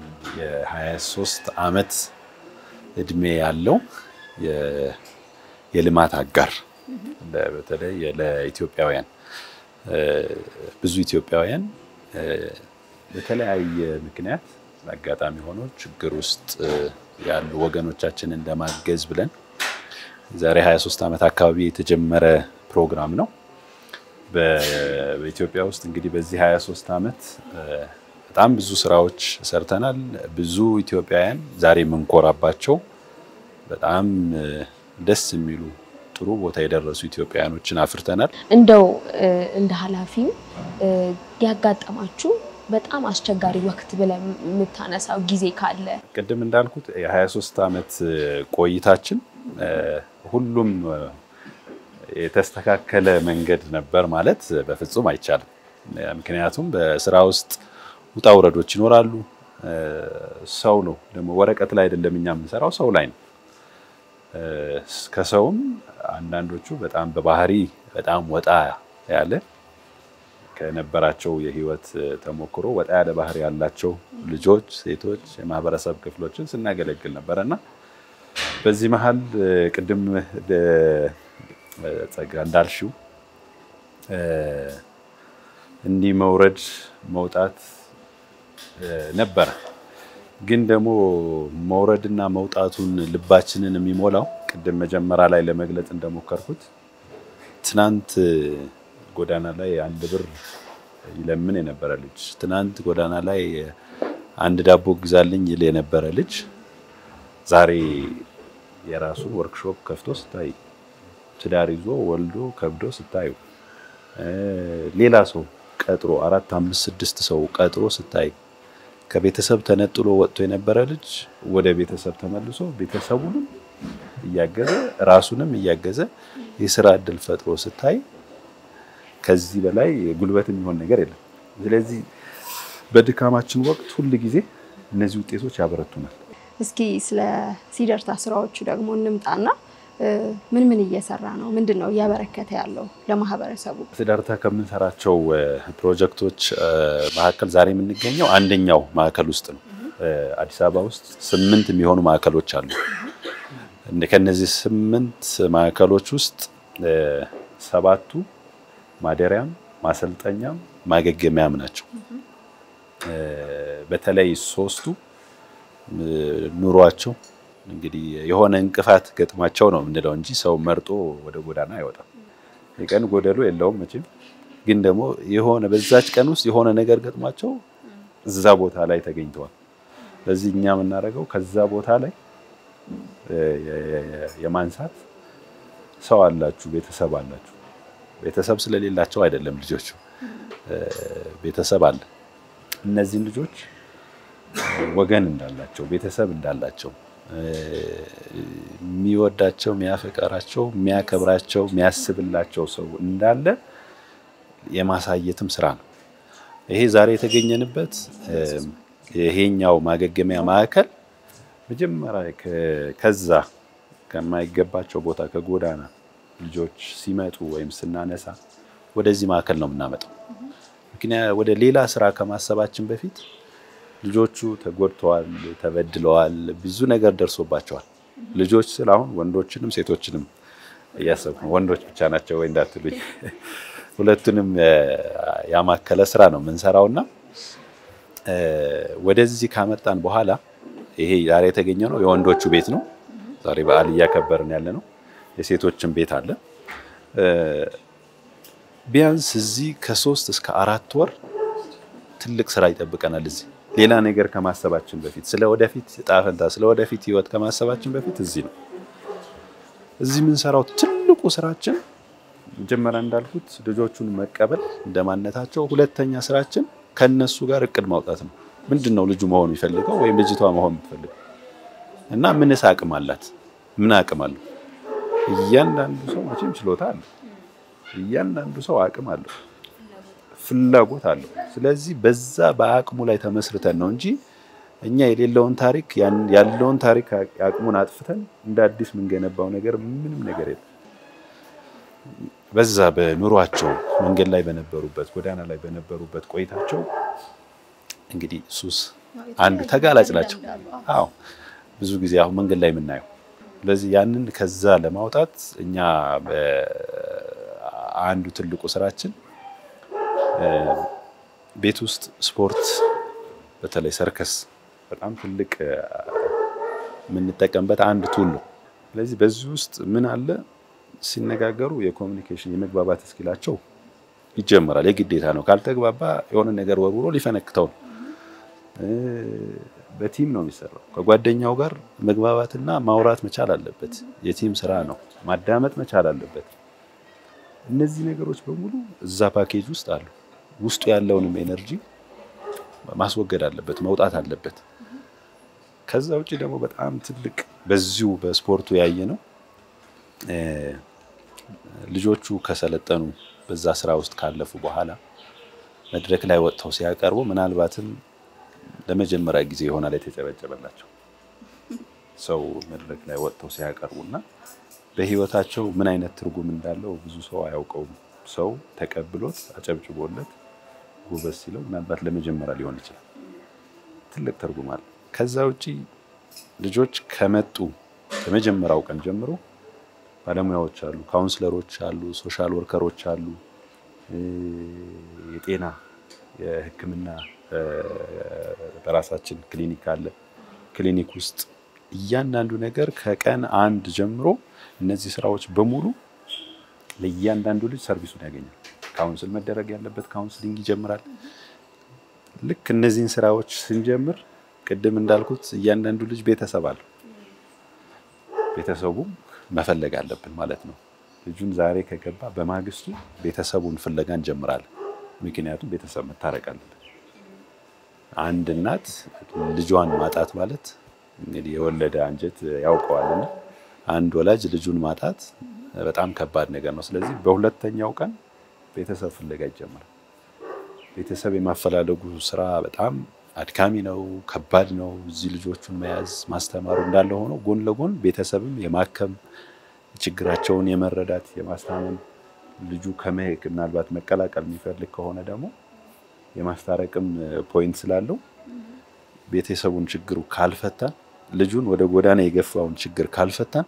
የ23 ዓመት እድሜ ያለው የ- የልማት አጋር ለ- በተለይ ለኢትዮጵያውያን እ፣ ብዙ ኢትዮጵያውያን እ፣ በተለያየ ምክንያት አጋጣሚ ሆኖ ችግር ውስጥ እ፣ ያሉ ወገኖቻችንን ለማገዝ ብለን ዛሬ 23 ዓመት አካባቢ የተጀመረ ፕሮግራም ነው። በ- በኢትዮጵያ ውስጥ እንግዲህ በዚህ 23 ዓመት እ፣ በጣም ብዙ ስራዎች ሰርተናል። ብዙ ኢትዮጵያውያን ዛሬ የምንኮራባቸው በጣም እ፣ ደስ የሚሉ ጥሩ ቦታ የደረሱ ኢትዮጵያውያኖችን አፍርተናል። እንደው እ፣ እንደ ኃላፊም እ፣ ያጋጠማችሁ በጣም አስቸጋሪ ወቅት ብለን የምታነሳው ጊዜ ካለ ቅድም እንዳልኩት የ23 ዓመት እ፣ ቆይታችን እ፣ ሁሉም እ፣ የተስተካከለ መንገድ ነበር ማለት በፍጹም አይቻልም። እ፣ ምክንያቱም በስራ ውስጥ ውጣ ውረዶች ይኖራሉ። ሰው ነው ደግሞ ወረቀት ላይ አይደለም እኛ የምንሰራው ሰው ላይ ነው። ከሰውም አንዳንዶቹ በጣም በባህሪ በጣም ወጣ ያለ ከነበራቸው የህይወት ተሞክሮ ወጣ ያለ ባህሪ ያላቸው ልጆች፣ ሴቶች፣ የማህበረሰብ ክፍሎችን ስናገለግል ነበረ እና በዚህ መሀል ቅድም ጸጋ እንዳልሽው እንዲህ መውረድ መውጣት ነበረ። ግን ደግሞ መውረድና መውጣቱን ልባችንን የሚሞላው ቅድም መጀመሪያ ላይ ለመግለጽ እንደሞከርኩት ትናንት ጎዳና ላይ አንድ ብር ይለምን የነበረ ልጅ፣ ትናንት ጎዳና ላይ አንድ ዳቦ ግዛልኝ ይል የነበረ ልጅ ዛሬ የራሱን ወርክሾፕ ከፍቶ ስታይ፣ ትዳር ይዞ ወልዶ ከብዶ ስታዩ፣ ሌላ ሰው ቀጥሮ አራት አምስት ስድስት ሰው ቀጥሮ ስታይ ከቤተሰብ ተነጥሎ ወጥቶ የነበረ ልጅ ወደ ቤተሰብ ተመልሶ ቤተሰቡንም እያገዘ ራሱንም እያገዘ የስራ እድል ፈጥሮ ስታይ ከዚህ በላይ ጉልበት የሚሆን ነገር የለም። ስለዚህ በድካማችን ወቅት ሁል ጊዜ እነዚህ ውጤቶች ያበረቱናል። እስኪ ስለ ሲደርታ ስራዎቹ ደግሞ እንምጣና ምን ምን እየሰራ ነው? ምንድን ነው እያበረከተ ያለው ለማህበረሰቡ? ሲደርታ ከምንሰራቸው ፕሮጀክቶች መካከል ዛሬ የምንገኘው አንደኛው ማዕከል ውስጥ ነው። አዲስ አበባ ውስጥ ስምንት የሚሆኑ ማዕከሎች አሉ። ከነዚህ ስምንት ማዕከሎች ውስጥ ሰባቱ ማደሪያም ማሰልጠኛም ማገገሚያም ናቸው። በተለይ ሶስቱ ኑሯቸው እንግዲህ የሆነ እንቅፋት ገጥሟቸው ነው የምንለው እንጂ ሰው መርጦ ወደ ጎዳና አይወጣም። የቀን ጎደሎ የለውም መቼም። ግን ደግሞ የሆነ በዛች ቀን ውስጥ የሆነ ነገር ገጥሟቸው እዛ ቦታ ላይ ተገኝተዋል። ስለዚህ እኛ የምናደርገው ከዛ ቦታ ላይ የማንሳት ሰው አላችሁ፣ ቤተሰብ አላችሁ። ቤተሰብ ስለሌላቸው አይደለም ልጆቹ፣ ቤተሰብ አለ። እነዚህን ልጆች ወገን እንዳላቸው ቤተሰብ እንዳላቸው የሚወዳቸው የሚያፈቀራቸው የሚያከብራቸው የሚያስብላቸው ሰው እንዳለ የማሳየትም ስራ ነው። ይሄ ዛሬ የተገኘንበት ይሄኛው ማገገሚያ ማዕከል መጀመሪያ ከዛ ከማይገባቸው ቦታ ከጎዳና ልጆች ሲመጡ ወይም ስናነሳ ወደዚህ ማዕከል ነው የምናመጣው። ምክንያት ወደ ሌላ ስራ ከማሰባችን በፊት ልጆቹ ተጎድተዋል፣ ተበድለዋል፣ ብዙ ነገር ደርሶባቸዋል። ልጆች ስል አሁን ወንዶችንም ሴቶችንም እያሰብኩ ነው። ወንዶች ብቻ ናቸው ወይ እንዳትሉኝ፣ ሁለቱንም ያማከለ ስራ ነው የምንሰራውና ወደዚህ ካመጣን በኋላ ይሄ ዛሬ የተገኘ ነው የወንዶቹ ቤት ነው። ዛሬ በዓል እያከበርን ያለ ነው። የሴቶችን ቤት አለ። ቢያንስ እዚህ ከሶስት እስከ አራት ወር ትልቅ ስራ ይጠብቀናል። እዚህ ሌላ ነገር ከማሰባችን በፊት ስለ ወደፊት ዕጣ ፈንታ ስለ ወደፊት ህይወት ከማሰባችን በፊት እዚህ ነው። እዚህ የምንሰራው ትልቁ ስራችን መጀመሪያ እንዳልኩት ልጆቹን መቀበል እንደማነታቸው፣ ሁለተኛ ስራችን ከነሱ ጋር እቅድ ማውጣት ነው። ምንድን ነው ልጁ መሆን የሚፈልገው ወይም ልጅቷ መሆን የምትፈልገው እና ምንስ አቅም አላት? ምን አቅም አለው? እያንዳንዱ ሰው መቼም ችሎታ አለው። እያንዳንዱ ሰው አቅም አለው፣ ፍላጎት አለው። ስለዚህ በዛ በአቅሙ ላይ ተመስርተን ነው እንጂ እኛ የሌለውን ታሪክ ያለውን ታሪክ አቅሙን አጥፍተን እንደ አዲስ የምንገነባው ነገር ምንም ነገር የለም። በዛ በኑሯቸው መንገድ ላይ በነበሩበት ጎዳና ላይ በነበሩበት ቆይታቸው እንግዲህ ሱስ አንዱ ተጋላጭ ናቸው። አዎ ብዙ ጊዜ አሁን መንገድ ላይ የምናየው። ስለዚህ ያንን ከዛ ለማውጣት እኛ አንዱ ትልቁ ስራችን ቤት ውስጥ ስፖርት፣ በተለይ ሰርከስ በጣም ትልቅ የምንጠቀምበት አንድ ቱል ነው። ስለዚህ በዚህ ውስጥ ምን አለ ሲነጋገሩ የኮሚኒኬሽን የመግባባት እስኪላቸው ይጀምራል። የግዴታ ነው። ካልተግባባ የሆነ ነገር ወርውሮ ሊፈነክተው ነው። በቲም ነው የሚሰራው። ከጓደኛው ጋር መግባባትና ማውራት መቻል አለበት። የቲም ስራ ነው። ማዳመጥ መቻል አለበት። እነዚህ ነገሮች በሙሉ እዛ ፓኬጅ ውስጥ አሉ። ውስጡ ያለውንም ኤነርጂ ማስወገድ አለበት፣ መውጣት አለበት። ከዛ ውጭ ደግሞ በጣም ትልቅ በዚሁ በስፖርቱ ያየ ነው ልጆቹ ከሰለጠኑ በዛ ስራ ውስጥ ካለፉ በኋላ መድረክ ላይ ወጥተው ሲያቀርቡ ምናልባትም ለመጀመሪያ ጊዜ ይሆናል የተጨበጨበላቸው ሰው መድረክ ላይ ወጥተው ሲያቀርቡና በህይወታቸው ምን አይነት ትርጉም እንዳለው ብዙ ሰው አያውቀውም። ሰው ተቀብሎት አጨብጭቦለት ጎበዝ ሲለው ምናልባት ለመጀመሪያ ሊሆን ይችላል። ትልቅ ትርጉም አለ። ከዛ ውጪ ልጆች ከመጡ ከመጀመሪያው ቀን ጀምሮ ባለሙያዎች አሉ፣ ካውንስለሮች አሉ፣ ሶሻል ወርከሮች አሉ፣ የጤና የሕክምና በራሳችን ክሊኒክ አለ። ክሊኒክ ውስጥ እያንዳንዱ ነገር ከቀን አንድ ጀምሮ እነዚህ ስራዎች በሙሉ ለእያንዳንዱ ልጅ ሰርቪሱን ያገኛል። ካውንስል መደረግ ያለበት ካውንስሊንግ ይጀምራል። ልክ እነዚህን ስራዎች ስንጀምር ቅድም እንዳልኩት እያንዳንዱ ልጅ ቤተሰብ አለው። ቤተሰቡ መፈለግ አለብን ማለት ነው። ልጁን ዛሬ ከገባ በማግስቱ ቤተሰቡን ፍለጋ እንጀምራለን። ምክንያቱም ቤተሰብ መታረቅ አለበት። አንድ እናት ልጇን ማጣት ማለት እንግዲህ የወለደ አንጀት ያውቀዋልና አንድ ወላጅ ልጁን ማጣት በጣም ከባድ ነገር ነው። ስለዚህ በሁለተኛው ቀን ቤተሰብ ፍለጋ ይጀምራል። ቤተሰብ የማፈላለጉ ስራ በጣም አድካሚ ነው፣ ከባድ ነው። እዚህ ልጆቹን መያዝ ማስተማሩ እንዳለ ሆኖ ጎን ለጎን ቤተሰብም የማከም ችግራቸውን የመረዳት የማስታመም ልጁ ከመሄድ ምናልባት መቀላቀል የሚፈልግ ከሆነ ደግሞ የማስታረቅም ፖይንት ስላለው ቤተሰቡን ችግሩ ካልፈታን ልጁን ወደ ጎዳና የገፋውን ችግር ካልፈታን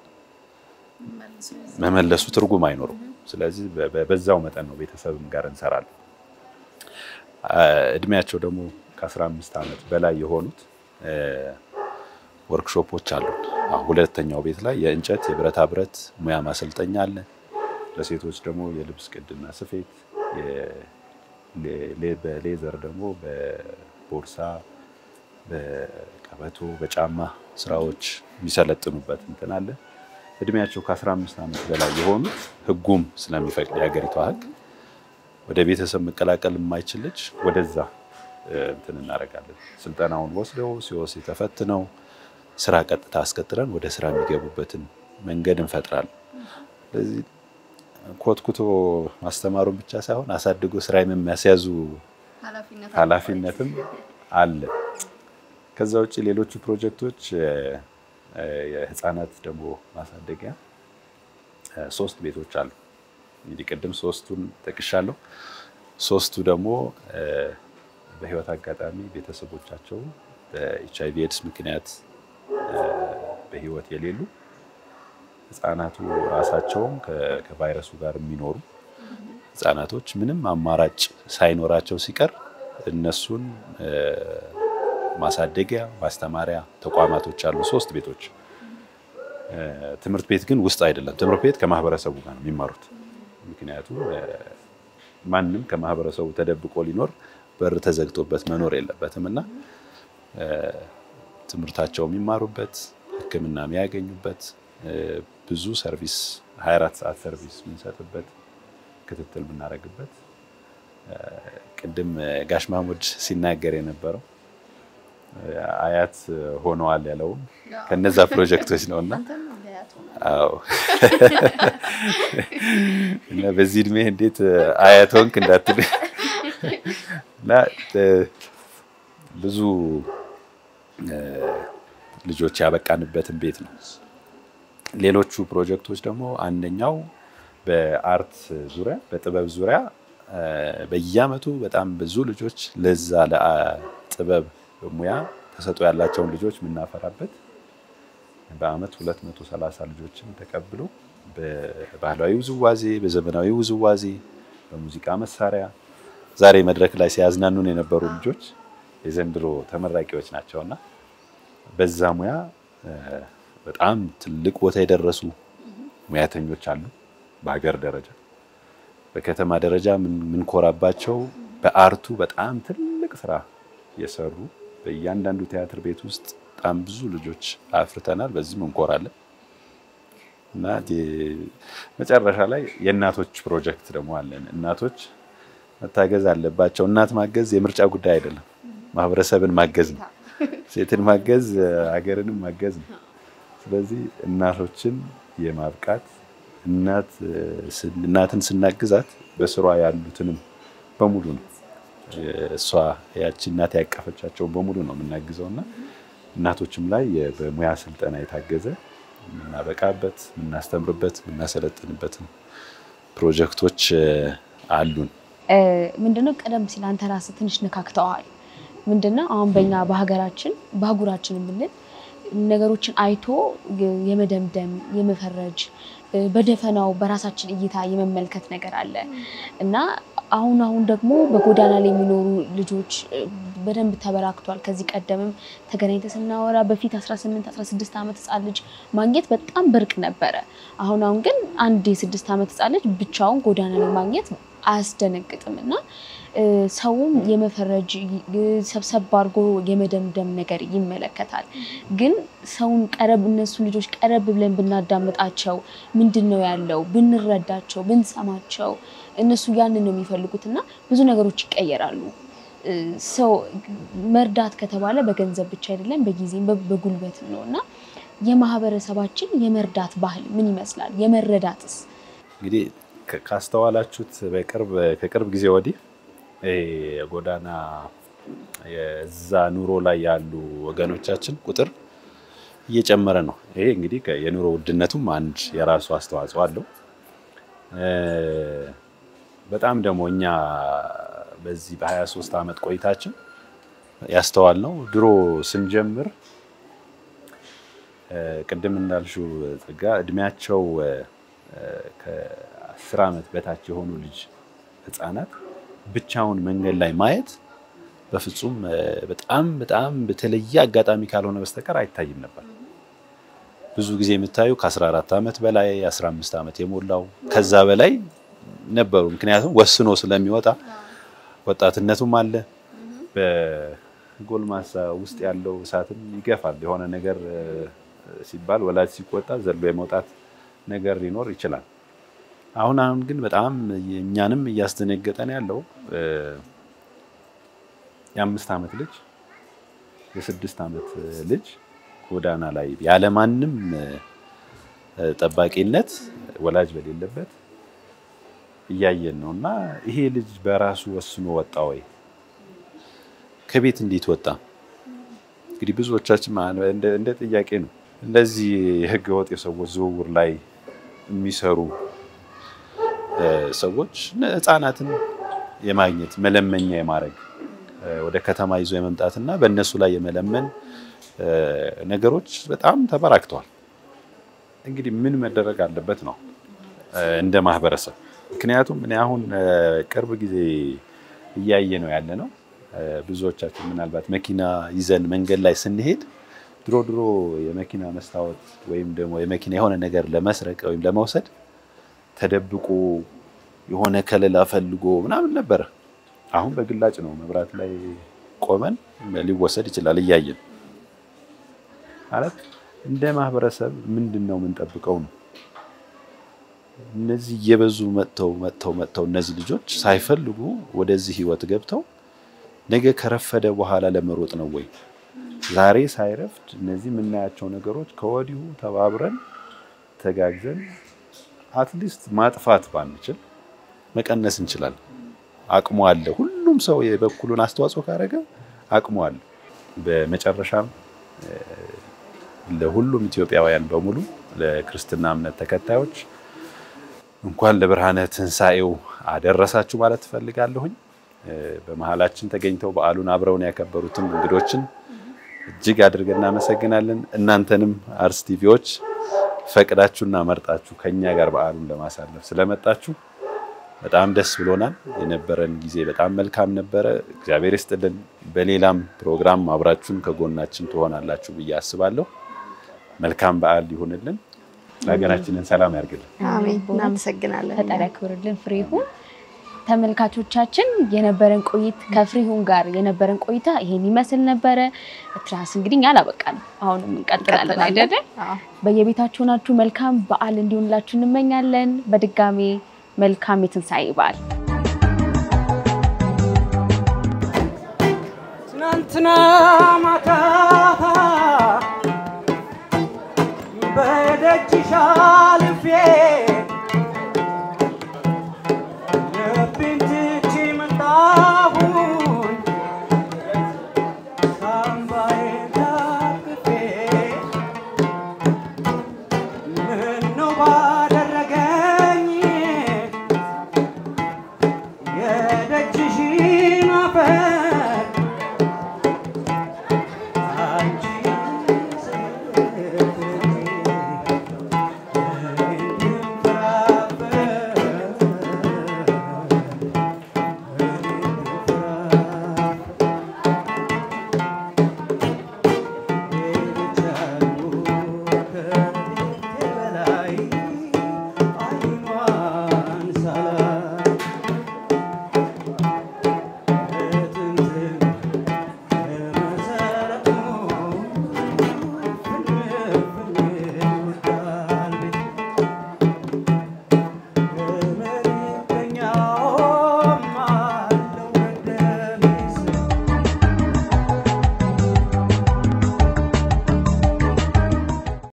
መመለሱ ትርጉም አይኖረው። ስለዚህ በዛው መጠን ነው ቤተሰብም ጋር እንሰራለን። እድሜያቸው ደግሞ ከ15 ዓመት በላይ የሆኑት ወርክሾፖች አሉን። ሁለተኛው ቤት ላይ የእንጨት የብረታ ብረት ሙያ ማሰልጠኛ አለ። ለሴቶች ደግሞ የልብስ ቅድና ስፌት፣ በሌዘር ደግሞ በቦርሳ፣ በቀበቶ፣ በጫማ ስራዎች የሚሰለጥኑበት እንትን አለ። እድሜያቸው ከ15 ዓመት በላይ የሆኑት ህጉም ስለሚፈቅድ የሀገሪቷ ህግ ወደ ቤተሰብ መቀላቀል የማይችል ልጅ ወደዛ እንትን እናደርጋለን። ስልጠናውን ወስደው ሲወስ ተፈትነው ስራ ቀጥታ አስቀጥረን ወደ ስራ የሚገቡበትን መንገድ እንፈጥራለን። ስለዚህ ኮትኩቶ ማስተማሩን ብቻ ሳይሆን አሳድጎ ስራ የሚያስያዙ ኃላፊነትም አለ። ከዛ ውጭ ሌሎቹ ፕሮጀክቶች የህፃናት ደግሞ ማሳደጊያ ሶስት ቤቶች አሉ። እንግዲህ ቅድም ሶስቱን ጠቅሻለሁ። ሶስቱ ደግሞ በህይወት አጋጣሚ ቤተሰቦቻቸው በኤች አይቪ ኤድስ ምክንያት በህይወት የሌሉ ህጻናቱ ራሳቸውም ከቫይረሱ ጋር የሚኖሩ ህጻናቶች ምንም አማራጭ ሳይኖራቸው ሲቀር እነሱን ማሳደጊያ ማስተማሪያ ተቋማቶች አሉ። ሶስት ቤቶች። ትምህርት ቤት ግን ውስጥ አይደለም። ትምህርት ቤት ከማህበረሰቡ ጋር ነው የሚማሩት። ምክንያቱም ማንም ከማህበረሰቡ ተደብቆ ሊኖር በር ተዘግቶበት መኖር የለበትም እና ትምህርታቸው የሚማሩበት ሕክምና የሚያገኙበት ብዙ ሰርቪስ 24 ሰዓት ሰርቪስ የምንሰጥበት ክትትል የምናደርግበት ቅድም ጋሽ ማሙድ ሲናገር የነበረው አያት ሆነዋል ያለውም ከነዛ ፕሮጀክቶች ነው እና አዎ እና በዚህ እድሜ እንዴት አያት ሆንክ እንዳትል እና ብዙ ልጆች ያበቃንበትን ቤት ነው። ሌሎቹ ፕሮጀክቶች ደግሞ አንደኛው በአርት ዙሪያ በጥበብ ዙሪያ በየአመቱ በጣም ብዙ ልጆች ለዛ ለጥበብ ሙያ ተሰጥኦ ያላቸውን ልጆች የምናፈራበት በአመት 230 ልጆችን ተቀብሎ በባህላዊ ውዝዋዜ፣ በዘመናዊ ውዝዋዜ፣ በሙዚቃ መሳሪያ ዛሬ መድረክ ላይ ሲያዝናኑን የነበሩ ልጆች የዘንድሮ ተመራቂዎች ናቸውና በዛ ሙያ በጣም ትልቅ ቦታ የደረሱ ሙያተኞች አሉ። በሀገር ደረጃ በከተማ ደረጃ የምንኮራባቸው በአርቱ በጣም ትልቅ ስራ የሰሩ በእያንዳንዱ ቲያትር ቤት ውስጥ በጣም ብዙ ልጆች አፍርተናል። በዚህም እንኮራለን እና መጨረሻ ላይ የእናቶች ፕሮጀክት ደግሞ አለን። እናቶች መታገዝ አለባቸው። እናት ማገዝ የምርጫ ጉዳይ አይደለም፣ ማህበረሰብን ማገዝ ነው። ሴትን ማገዝ ሀገርንም ማገዝ ነው። ስለዚህ እናቶችን የማብቃት እናትን ስናግዛት በስሯ ያሉትንም በሙሉ ነው እሷ ያቺ እናት ያቀፈቻቸውን በሙሉ ነው የምናግዘው እና እናቶችም ላይ በሙያ ስልጠና የታገዘ የምናበቃበት፣ የምናስተምርበት፣ የምናሰለጥንበትን ፕሮጀክቶች አሉን። ምንድነው ቀደም ሲል አንተ ራስህ ትንሽ ነካክተዋል። ምንድነው አሁን በኛ በሀገራችን በአህጉራችን የምንል ነገሮችን አይቶ የመደምደም የመፈረጅ በደፈናው በራሳችን እይታ የመመልከት ነገር አለ እና አሁን አሁን ደግሞ በጎዳና ላይ የሚኖሩ ልጆች በደንብ ተበራክቷል። ከዚህ ቀደምም ተገናኝተ ስናወራ በፊት 18 16 ዓመት ህጻን ልጅ ማግኘት በጣም ብርቅ ነበረ። አሁን አሁን ግን አንድ የስድስት ዓመት ህጻን ልጅ ብቻውን ጎዳና ላይ ማግኘት አያስደነግጥም እና ሰውም የመፈረጅ ሰብሰብ አድርጎ የመደምደም ነገር ይመለከታል። ግን ሰውን ቀረብ እነሱ ልጆች ቀረብ ብለን ብናዳምጣቸው ምንድን ነው ያለው ብንረዳቸው፣ ብንሰማቸው እነሱ ያንን ነው የሚፈልጉት እና ብዙ ነገሮች ይቀየራሉ። ሰው መርዳት ከተባለ በገንዘብ ብቻ አይደለም፣ በጊዜም በጉልበትም ነው እና የማህበረሰባችን የመርዳት ባህል ምን ይመስላል? የመረዳትስ እንግዲህ ካስተዋላችሁት በቅርብ ከቅርብ ጊዜ ወዲህ የጎዳና የዛ ኑሮ ላይ ያሉ ወገኖቻችን ቁጥር እየጨመረ ነው። ይሄ እንግዲህ የኑሮ ውድነቱም አንድ የራሱ አስተዋጽኦ አለው። በጣም ደግሞ እኛ በዚህ በ23 ዓመት ቆይታችን ያስተዋል ነው ድሮ ስንጀምር ቅድም እንዳልሽው ጸጋ እድሜያቸው ከአስር ዓመት በታች የሆኑ ልጅ ህፃናት ብቻውን መንገድ ላይ ማየት በፍጹም በጣም በጣም በተለየ አጋጣሚ ካልሆነ በስተቀር አይታይም ነበር። ብዙ ጊዜ የምታዩ ከ14 ዓመት በላይ 15 ዓመት የሞላው ከዛ በላይ ነበሩ። ምክንያቱም ወስኖ ስለሚወጣ ወጣትነቱም አለ። በጎልማሳ ውስጥ ያለው እሳትም ይገፋል። የሆነ ነገር ሲባል ወላጅ ሲቆጣ ዘሎ የመውጣት ነገር ሊኖር ይችላል። አሁን አሁን ግን በጣም እኛንም እያስደነገጠን ያለው የአምስት ዓመት ልጅ የስድስት ዓመት ልጅ ጎዳና ላይ ያለማንም ጠባቂነት ወላጅ በሌለበት እያየን ነው እና ይሄ ልጅ በራሱ ወስኖ ወጣ ወይ? ከቤት እንዴት ወጣ? እንግዲህ ብዙዎቻችን እንደ ጥያቄ ነው። እንደዚህ የህገ ወጥ የሰዎች ዝውውር ላይ የሚሰሩ ሰዎች ህፃናትን የማግኘት መለመኛ የማድረግ ወደ ከተማ ይዞ የመምጣትና በእነሱ ላይ የመለመን ነገሮች በጣም ተበራክተዋል። እንግዲህ ምን መደረግ አለበት ነው እንደ ማህበረሰብ። ምክንያቱም እኔ አሁን ቅርብ ጊዜ እያየ ነው ያለ ነው። ብዙዎቻችን ምናልባት መኪና ይዘን መንገድ ላይ ስንሄድ ድሮ ድሮ የመኪና መስታወት ወይም ደግሞ የመኪና የሆነ ነገር ለመስረቅ ወይም ለመውሰድ ተደብቆ የሆነ ከለላ ፈልጎ ምናምን ነበረ። አሁን በግላጭ ነው መብራት ላይ ቆመን ሊወሰድ ይችላል እያየን ማለት እንደ ማህበረሰብ ምንድን ነው የምንጠብቀው ነው። እነዚህ እየበዙ መጥተው መጥተው መጥተው እነዚህ ልጆች ሳይፈልጉ ወደዚህ ህይወት ገብተው ነገ ከረፈደ በኋላ ለመሮጥ ነው ወይ? ዛሬ ሳይረፍድ እነዚህ የምናያቸው ነገሮች ከወዲሁ ተባብረን ተጋግዘን አትሊስት ማጥፋት ባንችል መቀነስ እንችላለን። አቅሙ አለ። ሁሉም ሰው የበኩሉን አስተዋጽኦ ካደረገ አቅሙ አለ። በመጨረሻም ለሁሉም ኢትዮጵያውያን በሙሉ ለክርስትና እምነት ተከታዮች እንኳን ለብርሃነ ትንሣኤው አደረሳችሁ ማለት ትፈልጋለሁኝ። በመሀላችን ተገኝተው በዓሉን አብረውን ያከበሩትን እንግዶችን እጅግ አድርገን እናመሰግናለን። እናንተንም አርስ ቲቪዎች ፈቅዳችሁና መርጣችሁ ከኛ ጋር በዓሉን ለማሳለፍ ስለመጣችሁ በጣም ደስ ብሎናል። የነበረን ጊዜ በጣም መልካም ነበረ። እግዚአብሔር ይስጥልን። በሌላም ፕሮግራም አብራችሁን ከጎናችን ትሆናላችሁ ብዬ አስባለሁ። መልካም በዓል ይሁንልን። ሀገራችንን ሰላም ያርግልን። አሜን። እናመሰግናለን። ፈጣሪ ያክብርልን። ፍሬሁን ተመልካቾቻችን የነበረን ቆይት ከፍሬሁን ጋር የነበረን ቆይታ ይሄን ይመስል ነበረ። ትራስ እንግዲህ እኛ አላበቃንም፣ አሁንም እንቀጥላለን አይደለ? በየቤታችሁ ናችሁ መልካም በዓል እንዲሆንላችሁ እንመኛለን። በድጋሜ መልካም የትንሣኤ በዓል። ትናንትና ማታ በደጅሽ አልፌ